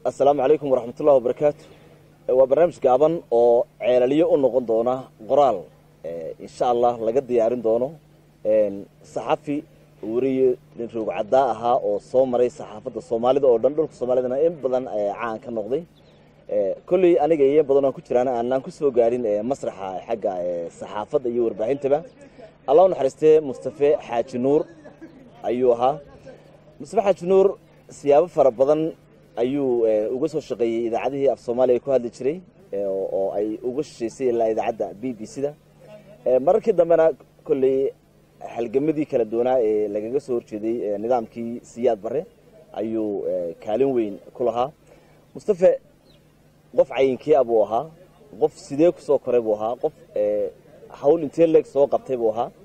assalaamu calaykum waraxmatullahi wabarakaatu waa barnaamij gaaban oo ceelaliyo u noqon doona qoraal insha allah laga diyaarin doono saxafi weriye nin roog caddaa ahaa oo soo maray saxaafadda soomaalida oo dhan dhulka soomaalidana in badan caan ka noqday kolley aniga iyo badan aan ku jiraan aanaan ku soo gaadhin masraxa xagga saxaafadda iyo warbaahintaba allah u naxariistee mustafe xaaji nuur ayuu ahaa mustafe xaaji nuur siyaabo fara badan ayuu uga soo shaqeeyey idaacadihii af soomaaliya ku hadli jiray oo ay uga shishaysay ilaa idaacadda b b c da mararkii dambena kolley halgamadii kala doonaa ee lagaga soo horjeeday nidaamkii siyaad bare ayuu kaalin weyn ku lahaa mustafe qof cayinkii a buu ahaa qof sidee ku soo koray buu ahaa qof hawl intee leeg soo qabtay buu ahaa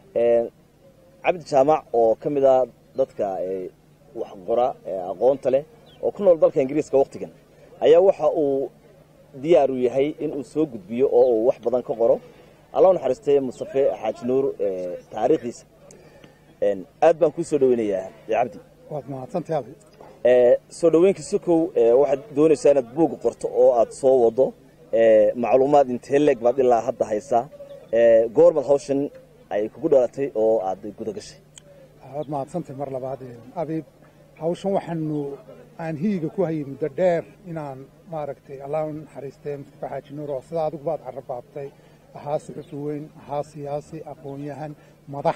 cabdi jaamac oo ka mid a dadka wax qora aqoonta leh oo ku nool dalka ingiriiska waktigan ayaa waxa uu diyaaru yahay in uu soo gudbiyo oo uu wax badan ka qoro allah u naxariistay mustafe xaaji nuur taariikhdiisa aad baan kuu soo dhaweynayaa cabdi waad mahadsantahay abi soo dhaweynka sokow waxaad doonaysaa inaad buug qorto oo aad soo wado macluumaad intee leeg baad ilaa hadda haysaa goormad hawshan ay kugu dhalatay oo aad guda gashay waad mahadsantahay mar labaad abib hawshan waxaanu aan hiyiga ku hayay muddo dheer inaan maaragtay allah u naxariistee mustafa xaaji nuur oo sidaa adigu baad carrabaabtay ahaa suxufi weyn ahaa siyaasi aqoon-yahan madax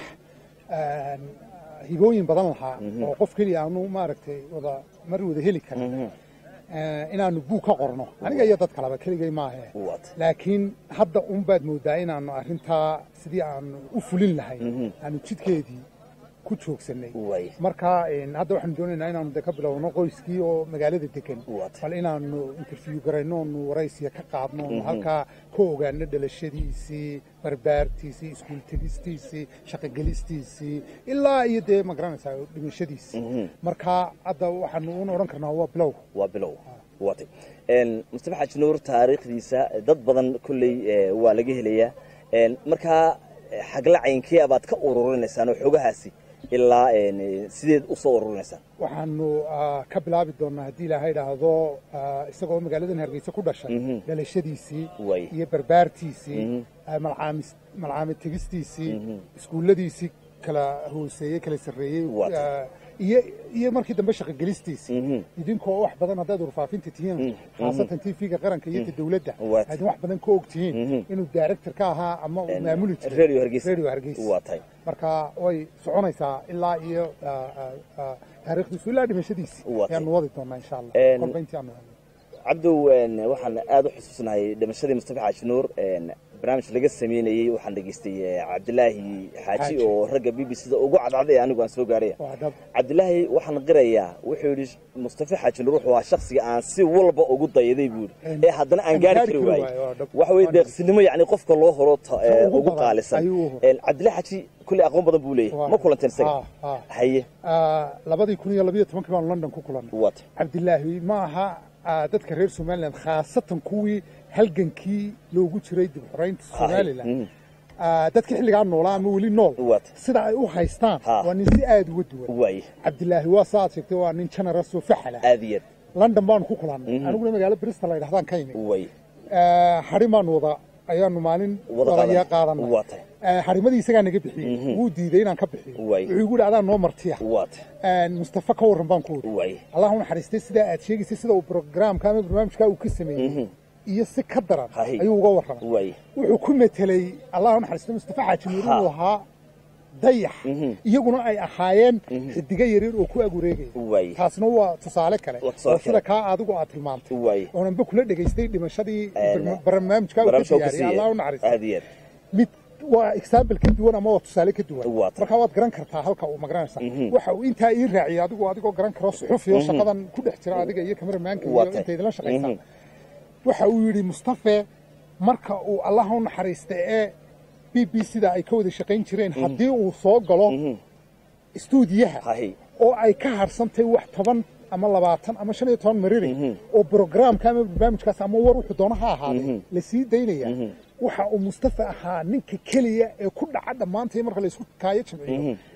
hibooyin badan lahaa oo qof keliya aanu maaragtay wada mar wada heli karin inaanu buug ka qorno aniga iyo dad kaleba keligay maahe laakiin hadda un baad moodaa inaanu arrintaa sidii aanu u fulin lahay aanu jidkeedii ku joogsanay marka hadda waxaanu doonaynaa inaanu de ka bilowno qoyskii oo magaalada degan bal inaanu interview garayno onu waraysiya ka qaadno onu halkaa ka ogaano dhalashadiisii barbaartiisii iskuul tegistiisii shaqogelistiisii ilaa iyo dee ma garanaysaa dhimashadiisii marka hadda waxaanu un odhan karnaa waa bilow waa bilow waatay mustafa xaaji nuur taariikhdiisa dad badan kolley waa laga helayaa markaa xagla caynkee abaad ka ururinaysaan oo xogahaasi ilaa sideed u soo ururinaysaan waxaanu ka bilaabi doonnaa haddii ilaaha idhaahdo isagoo magaaladan hargeysa ku dhashay dhalashadiisii iyo barbaartiisii malcaamid tegistiisii iskuulladiisii kala hooseeyey kala sarreeyey iyo iyo markii dambe shaqogelistiisii idinkoo wax badan haddaad warfaafinta tihiin khaasatan t v-ga qaranka iyo ta dawladda aadin wax badan ka og tihiin inuu director ka ahaa ama uu maamuli jiray radio hargeysa marka way soconaysaa ilaa iyo taariikhdiisu ilaa dhimashadiisi ayaanu wadi doonaa insha allah kolba intii aanu cabdow waxaan aada u xusuusnahay dhimashadii mustafa xaaji nuur barnaamij laga sameynayey waxaan dhegeystay cabdilaahi xaaji oo ragga b b c da ugu cadcaday anigu aan soo gaaraya cabdilaahi waxaan qirayaa wuxuu yidhi mustafa xaaji nuur wuxuu ahaa shaksiga aan si walba ugu dayaday buu yidhi ee haddana aan gaari kari waayey waxa weye deeqsinimo yacni qofka loo horo ugu qaalisan cabdillahi xaaji kulley aqoon badan buu leeyahay ma kulanteen isaga haye labadii kun iyo labayo tobankii baan london ku kulannay wat cabdilaahi ma aha dadka reer somalilan khaasatan kuwii halgankii loogu jiray dib xoraynta somalilan dadka xilligaa noolaa ama weli nool sida ay u haystaan waa nin si aada uga duwan cabdilaahi waa sa aad sheegtay waa nin generous oo faxala aadiyad london baanu ku kulannay aniguna magaalo bristol la yidhahdaan ka imi xarin baanu wada ayaanu maalin wadayaa qaadanay xarimadii isagaa naga bixiyey wuu diiday inaan ka bixiyo wuxuu igu yidhi adaa noo martiya mustafa ka warran baan ku wuri allah u naxariistay sidaa aad sheegaysay sida uu programka ama barnaamijkaa uu ka sameeyey iyo si ka daran ayuu uga warramay wuxuu ku metelay allah u naxariistay mustafa xaaji nuur inuu ahaa dayax iyaguna ay ahaayeen xidiga yaryar oo ku ag wareegaya taasna waa tusaale kale oo sida kaa adigu aad tilmaantay oonanba kula dhegaystay dhimashadii barnaamijkaa uu ka diyaariyay allah u naxariistay mid waa example ka duwan ama waa tusaale ka duwan marka waad garan kartaa halka uu magaranaysaa waxa uu intaa ii raaciyay adigu adigoo garan karo suxufi oo shaqadan ku dhex jira adiga iyo kameramaanka iyo inta idinla shaqaysaa waxa uu yidhi mustafe marka uu allah u naxariista ee b b c da ay ka wada shaqayn jireen haddii uu soo galo istuudiyaha oo ay ka harsantahay wax toban ama labaatan ama shan iyo toban mariri oo brograamka ama barnaamijkaas ama war wuxuu doono ha ahaaday la sii daynaya waxa uu mustafa ahaa ninka keliya ee ku dhaca dhammaantay marka laysku kaayo jamciyo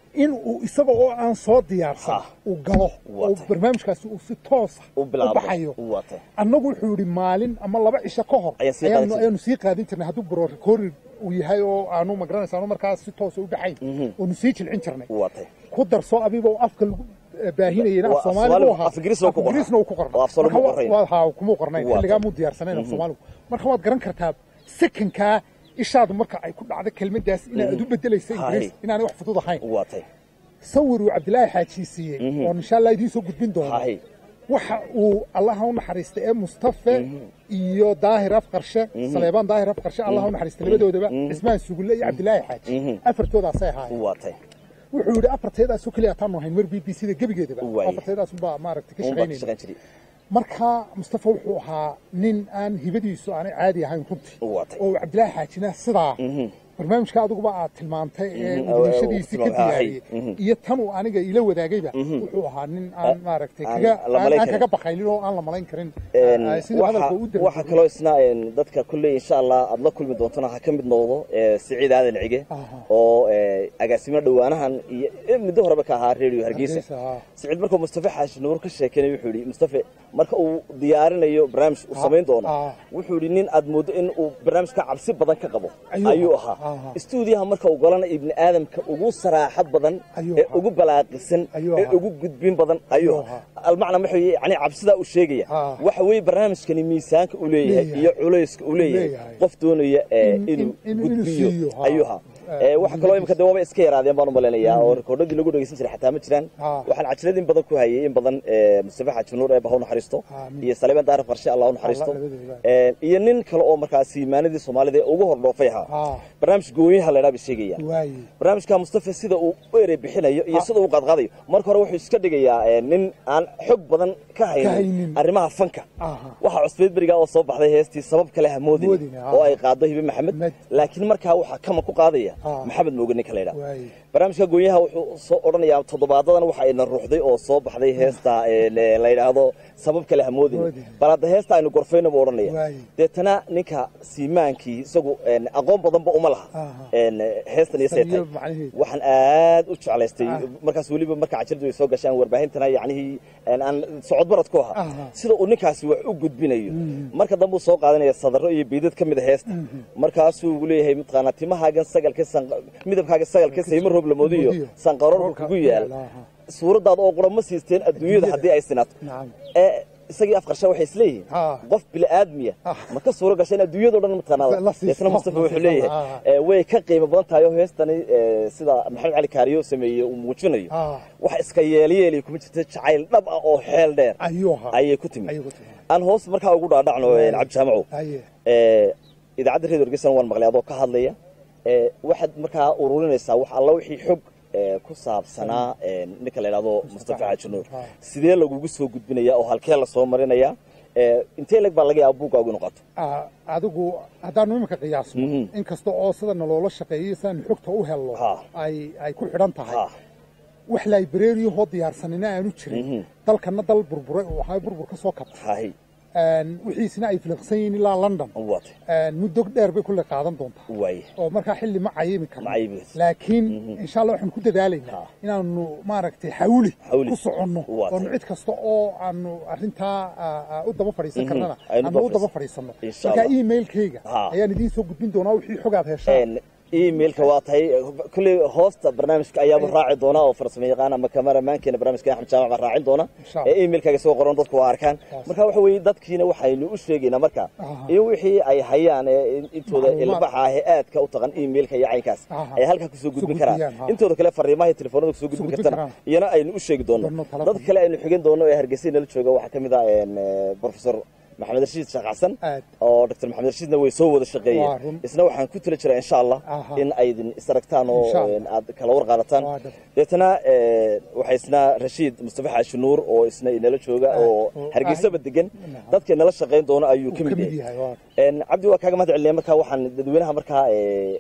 in uu isaga oo aan soo diyaarsan Ha. uu galo oo Waatay. barnaamijkaasi uu si toosa u u bilaabo baxayo waatay annagu wuxuu yidhi maalin ama laba cisho ka hor Ayaan sii qaadan ayaanu jirnay. ayaanu sii qaadin jirnay hadduu bro recording uu yahay oo aanu magaranaysa aanu markaas si toosa u dhaxayn oonu sii jilcin jirnay waatay ku darso abiba oo afka lagu eh, baahinayena Waa af soomaaligu Soomaaligu, ahaa af Ingiriisna wuu ku qornaa. Ingiriisna wuu ku qornaa Oo af Soomaali Marka muu wa- qornayn. waa haa kumuu qornayn Waa xilligaa tay. muu diyaarsanayn af soomaaligu marka waad garan kartaa sekankaa ishaadu marka ay ku dhacdo kelmadaas inaad u bedelaysa ingiriis Hay. inaanay wax fudud ahayn waatay sawir uu cabdilaahi xaaji siiyey oo insha allah idiin soo gudbin doono hahay waxa uu allaha u naxariistay ee mustafe iyo daahir afqarshe saleebaan daahir afqarshe allaha u naxariistay labadoodaba cismaan sugulle iyo cabdilaahi xaaji afartoodaasay ahaayeen waatay wuxuu yidhi afarteedaasoo keliya taanu ahayn mar b b c da gebigeedaba Waay. afarteedaasunbaa maaragtay ka uun baa ka shaqaynayna shaqayn jiray marka mustafa wuxuu ahaa nin aan hibadiisu aanay caadi ahayn runtii Waatay. oo cabdilaahi xaajina sidaa barnaamijka adiguba aad tilmaantay ee Mhm. wadashadiisii ka Tilmaamay, diyaariyey ahay. Mhm. iyo tan uu aniga ila wadaagayba wuxuu ahaa nin aan maaragtay aan kaga la aan malayn aan karin. kaga bakaylin oo aan la malayn karin Een, ah, siduu hadalka u waxa waxa kaloo isna een, dadka kulley insha allah aad la kulmi doontana ha ka mid noqdo ee, siciid aadan cige Aha. oo ee, agaasimo dhowaanahan iyo ee, muddo horeba ka ahaa radio hargeysa Hargeysa, ah. siciid markuu mustafa xaashi nuur ka sheekeynay wuxuu yidhi mustafe marka uu diyaarinayo barnaamij uu samayn doono ah. wuxuu yidhi nin aad mooddo in uu barnaamijka cabsi badan ka qabo Ayuu ayuu ahaa. ahaa Aha. istuudiyaha marka uu galana ibni aadamka ugu saraaxad badan Ayuu ee ahaa. ugu balaaqisan Ayuu ee ahaa. ugu gudbin badan ayuu Ayuu ahaa ahaa. almacna wuxuu yani cabsidaa uu sheegaya Ah. waxa weeye barnaamijkani miisaanka uu leeyahay Leeyahay. iyo culayska uu leeyahay Leeyahay. qof doonaya ee, In- inuu in- inuu gudbiyo siiyo, ha. ayuu ahaa Eh, Ee, waxa kaloo imika de waaba iska yaraadeen baan u malaynayaa oo rikoodhadii lagu dhegeysan jiray xataa ma jiraan Ah. waxaan cajiradin badan ku hayay in badan ee, mustafa xaaji nuur ee baha u naxariisto Amiin. iyo saleebaan daarif qarshe allah u naxariisto Allah labadooda. Ee, iyo nin kale oo markaasi imaanadii soomaalida ee ugu hordhoofay ahaa Ah. barnaamij gooyaha la dhaa bay sheegayaan waaye barnaamijka mustafa sida uu u erey bixinayo iyo sida uu qaadqaadayo marka hore wuxuu iska dhigayaa ee, nin aan xog badan ka haynin haynin. arrimaha fanka Aha. waxaa cusbeed berigaa oo soo baxday heestii sabab kale hamoodin Hamoodin, ah. oo ay qaado hibe maxamed Med. laakiin markaa waxaa kama ku qaadaya Ah. maxamed mooge ninka la yidhaha waaye barnaamijka goonyaha wuxuu soo odhanayaa toddobaadadan waxa ayna ruuxday oo soo baxday heesta ee, le- la yidhaahdo sabab kale hamoodin Hamoodin. bal hadda heesta aynu gorfayna buu odhanaya Waaye. deetana ninka siimaankii isagu een, aqoon badanba uma laha Aha. een, heestan iyo Samiyo seetay macnaheedu. waxaan aad u jeclaystay Ah. markaas weliba marka cajaladu ay soo gashaan warbaahintana yacnihii een, aan socod barad ku ahaa Aha. sida uu ninkaasi wax u gudbinayo marka dambe uu soo qaadanaya sadarro iyo biidad ka mid a heesta markaasuu ugu leeyahay mataqaanaa timahaagan sagalka san- midabkaaga sagalka sayma roob lamoodiyo Lamoodiyo. sanqaroorka kugu yaal Aha. suuraddaada oo qura ma siisteen adduunyada haddii ay sinaato Nacam. ee isagii afqarsha waxay isleeyihiin Ah. qof bili-aadmiya Ah. ma ka suuro gasha in adduunyadao dhan La mataqaanada siisto. deetna mustafa La wuxuu siisto. leeyahay Ah. ee, way ka qiimo badan tahay oo heestani ee, sida maxamed cali kaariyo sameeyey uu muujinayo Ah. wax iska yeelyeeli kuma jirta jacayl dhab ah oo xeel dheer ayuu ahaa ayay ku timi ayuu ku timi aan hoos markaa ugu dhaadhacno ee, cabdi jaamacow aye ee, idaacadda redio hargeysan waan maqlay adoo ka hadlaya ee, waxaad markaa ururinaysaa wax alla wixii xog ee, ku saabsanaa ee, ninka la yidhahdo mustafa xaaji nuur Ah. sidee lagugu soo gudbinaya oo halkee lasoo marinaya ee, intee leg baa laga yaaba buuggaagu inu qato Ah, adigu haddaanu iminka qiyaasno Mhm. inkasta oo sida naloola shaqeeyay sidaanu xogta u helno Ha. ay ay ku xidhan tahay ha wax librariyahoo diyaarsanina aanu jirin Mhm. dalkana dal burburay oo ahaa burbur ka soo kabtay hahay Een, wixiisina ay filiqsan yihiin ilaa london waate Een, muddo dheer bay kulle qaadan doontaa waaye oo markaa xilli ma cayimi karno Ma cayimi karto. laakiin insha allah waxaan ku dadaalaynaa Ha. inaanu maaragtay xawli Xawli. ku soconno Waa oonu tahay. cid kasta oo aanu arrintaa ah, ah, u daba fadhiisan karnana Aynu aanu u daba daba fadhiisanno Insha marka Allah. emailkayga Ha. ayaan idiin soo gudbin doonaa wixii xogaad heshaan Een, emailka waa tahay kulley hoosta barnaamijka ayaaba raaci doona oo farsamo yaqaan ama kamaramaankeena barnaamijka axmed jaamac baa raacin doona Insha Allah. ee emailkaaga soo qoran dadku waa arkaan Yes. marka waxa weeye dadkiina waxaynu u sheegaynaa marka Aha. iyo wixii ay hayaan ee intooda Macluumaad. ilbaxa ah ee aadka u taqan emailka iyo caynkaas Aha. ay halkaa kusoo gudbin karaan gudbiyaan, ha. intooda kale fariimaha iyo telefoonada kusoo gudbin gudbin kartana karaan. iyana aynu u sheegi doono Doono tala dad badan. kale aynu xigin doono ee hargeysa nala jooga waxaa ka mid ah een, eh, professor maxamed rashiid sheekh xasan Aad. oo dr maxamed rashiidna way soo wada Waa shaqeeyeen run. isna waxaan ku tala jiraa insha allah Aha. in aydin isaragtaan oo Insha Allah. een, aad kala war qaadataan Waa dhab. deetana ee, waxaa isna rashiid mustafa xaashi nuur oo isna inala jooga oo oo- hargeysaba degan Naha. dadka inala shaqayn doono ayuu uu ka ka mid mid yahay yahay waa Een, cabdi waa kaaga mahad celinaya markaa waxaan dadweynaha markaa ee,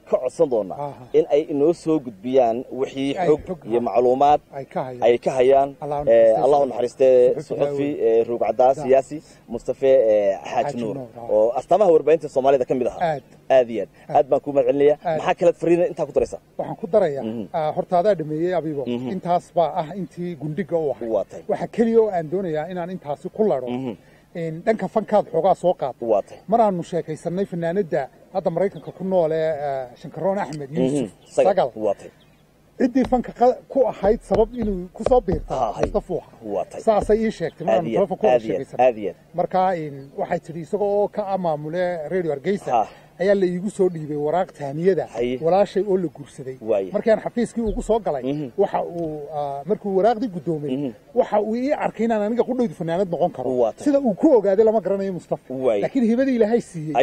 ka codsan doonaa in ay inoo soo gudbiyaan wixii xog iyo macluumaad ay ka hayaan allahu naxariistee suxufi ruugcadaas siyaasi mustafe xaaji nuur oo astaamaha warbaahinta soomaalida ka mid ahaa aad iyo aad aad baan kuu mahad celinaya maxaa kalead fariina intaa ku daraysaa waxaan ku darayaa horta adaa dhameeyey abibo intaas baa ah intii gundhiga u ahay waxa keliya oo aan doonayaa inaan intaasi ku ladho dhanka fankaad xoogaa soo qaata maraanu sheekaysanay fanaanada hadda maraykanka ku nool ee shankaroon axmed yuusuf sagal ciddii fanka ku ahayd sabab inuu ku soo biirta mustafu ahaa saasay ii sheegtay maraanu telefoon ku wada sheekaysanay marka waxay tidhi isaga oo ka maamule radio hargeysa ayaa la iigu soo dhiibay waraaq taaniyada walaashay oo la guursaday markaan xafiiskii ugu soo galay waxa uu markuu waraaqdii guddoomay waxa uu ii arkay inaan aniga qudhaydu fanaanad noqon karo sida uu ku ogaaday lama garanayo mustafa laakiin hibadii ilaahay siiyey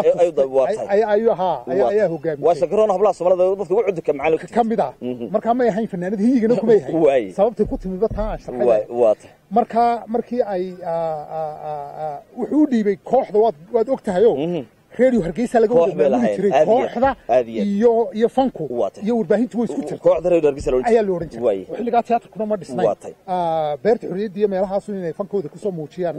ayaa hogaamiyey waa shakaroon hablaha soomaalida dadka ugu cudurka macalin ka mid ah markaa may ahayn fanaanad hiyigana kumay ahayn sababtay ku timiba taa shaqada markaa markii ay wuxuu u dhiibay kooxda waad og tahayo radio hargeysa laga wada maamuli jiray kooxda iyo iyo fanku iyo warbaahintu way isku jirtay kooxda radio hargeysa ayaa la oran jiray xilligaa teatrkuna ma dhisnay beerta xorriyadda iyo meelahaasu inay fankooda kusoo muujiyaan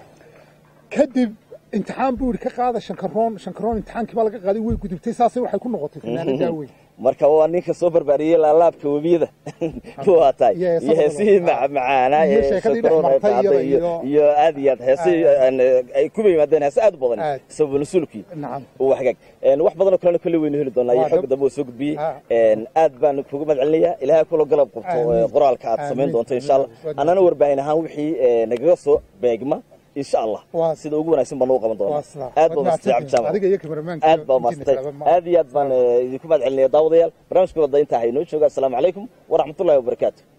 kadib imtixaan buu yidhi ka qaada shankaroon shankaroon imtixaankii baa laga qaaday way gudubtay saasay waxay ku noqotay fanaanadaa weyn marka waa ninka soo barbaariyey laalaabka webiyada waa tahay iyo heesihii macaanaa ee shakaroon iyo aad iyo aad heesihii ay kuba yimaadeen heese aad u badan sabab nasuulkii waa hagaag wax badanoo kalena kolley waynu heli doonaa iyo xogga dambe oo soo gudbiyey aad baan kugu mahad celinayaa ilaahay kula galab qabto qoraalka aad samayn doonto insha allah annana warbaahin ahaan wixii nagaga soo beegma insha allah sida ugu wanaagsan baan ugu qaban doonaa aad baa mastay cabdijaamac aad baa mastay aad iyo aad baan idinku mahad celinaya daawadayaal barnaamijka wada intaa haynoo jooga assalaamu calaykum waraxmatullahi wabarakaatu